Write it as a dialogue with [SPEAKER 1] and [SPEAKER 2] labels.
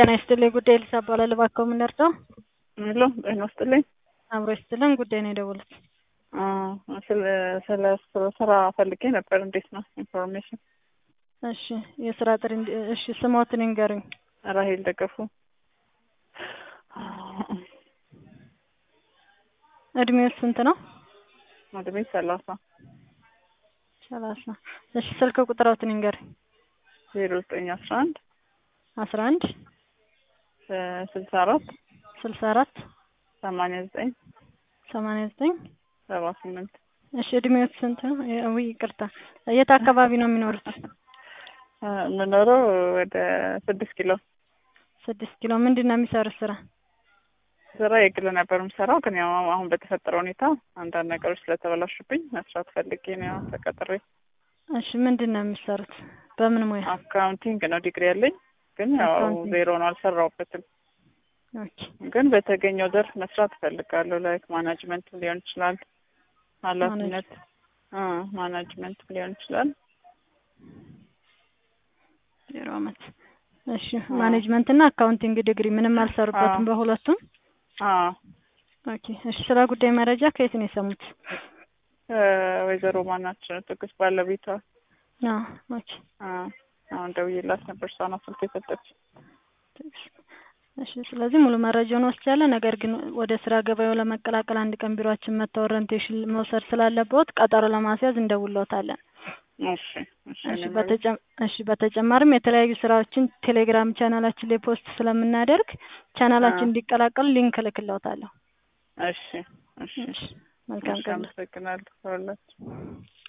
[SPEAKER 1] ጤና ይስጥልኝ ጉዳይ ልሳ እባላለሁ። እባክዎ ምን ልርዳው?
[SPEAKER 2] ሄሎ ጤና ይስጥልኝ።
[SPEAKER 1] አብሮ ይስጥልን። ጉዳይ ነው የደወሉት?
[SPEAKER 2] አዎ፣ ስለ ስለ ስራ ፈልጌ ነበር። እንዴት ነው ኢንፎርሜሽን?
[SPEAKER 1] እሺ፣ የስራ ጥሪ እንዲ- እሺ፣ ስሞትን ይንገሩኝ።
[SPEAKER 2] ራሄል ደገፉ።
[SPEAKER 1] እድሜው ስንት ነው?
[SPEAKER 2] እድሜ ሰላሳ
[SPEAKER 1] ሰላሳ እሺ፣ ስልክ ቁጥሮትን ይንገሩኝ።
[SPEAKER 2] ዜሮ ዘጠኝ አስራ አንድ
[SPEAKER 1] አስራ አንድ
[SPEAKER 2] ስልሳ አራት
[SPEAKER 1] ስልሳ አራት
[SPEAKER 2] ሰማንያ ዘጠኝ
[SPEAKER 1] ሰማንያ ዘጠኝ
[SPEAKER 2] ሰባ ስምንት
[SPEAKER 1] እሺ፣ እድሜው ስንት ነው? ውይ ይቅርታ፣ የት አካባቢ ነው የሚኖሩት?
[SPEAKER 2] የምኖረው ወደ ስድስት ኪሎ
[SPEAKER 1] ስድስት ኪሎ። ምንድን ነው የሚሰሩት ስራ?
[SPEAKER 2] ስራ የግል ነበር የምሰራው፣ ግን ያው አሁን በተፈጠረ ሁኔታ አንዳንድ ነገሮች ስለተበላሹብኝ መስራት ፈልጌ ነው ያው ተቀጥሬ።
[SPEAKER 1] እሺ፣ ምንድን ነው የሚሰሩት? በምን ሙያ?
[SPEAKER 2] አካውንቲንግ ነው ዲግሪ ያለኝ፣ ግን ያው
[SPEAKER 1] አካውንቲንግ።
[SPEAKER 2] ዜሮ ነው አልሰራሁበትም።
[SPEAKER 1] ኦኬ፣
[SPEAKER 2] ግን በተገኘው ዘርፍ መስራት እፈልጋለሁ። ላይክ ማናጅመንት ሊሆን ይችላል፣ ኃላፊነት አ ማናጅመንት ሊሆን ይችላል።
[SPEAKER 1] ዜሮ አመት። እሺ፣ ማኔጅመንት እና አካውንቲንግ ዲግሪ ምንም አልሰሩበትም
[SPEAKER 2] አዎ።
[SPEAKER 1] በሁለቱም?
[SPEAKER 2] አ
[SPEAKER 1] ኦኬ፣ እሺ። ስለ ጉዳይ መረጃ ከየት ነው የሰሙት?
[SPEAKER 2] ወይዘሮ ማናቸው ትዕግስት ባለቤቷ
[SPEAKER 1] አዎ፣ ኦኬ።
[SPEAKER 2] አ አሁን ደውዬላት ነበር። እሷ ናት ስልክ የሰጠች።
[SPEAKER 1] እሺ ስለዚህ ሙሉ መረጃውን ወስጃለሁ። ነገር ግን ወደ ስራ ገበያው ለመቀላቀል አንድ ቀን ቢሮአችን መጥተው ኦሪንቴሽን መውሰድ ስላለብዎት ቀጠሮ ለማስያዝ እንደውልዎታለን።
[SPEAKER 2] እሺ እሺ
[SPEAKER 1] እሺ
[SPEAKER 2] እኔም
[SPEAKER 1] በተጨ- እሺ በተጨማሪም የተለያዩ ስራዎችን ቴሌግራም ቻናላችን ላይ ፖስት ስለምናደርግ ቻናላችን
[SPEAKER 2] አዎ።
[SPEAKER 1] እንዲቀላቀሉ ሊንክ እልክልዎታለሁ።
[SPEAKER 2] እሺ እሺ
[SPEAKER 1] እሺ መልካም
[SPEAKER 2] እሺ
[SPEAKER 1] ቀን።
[SPEAKER 2] አመሰግናለሁ። ሁላችሁ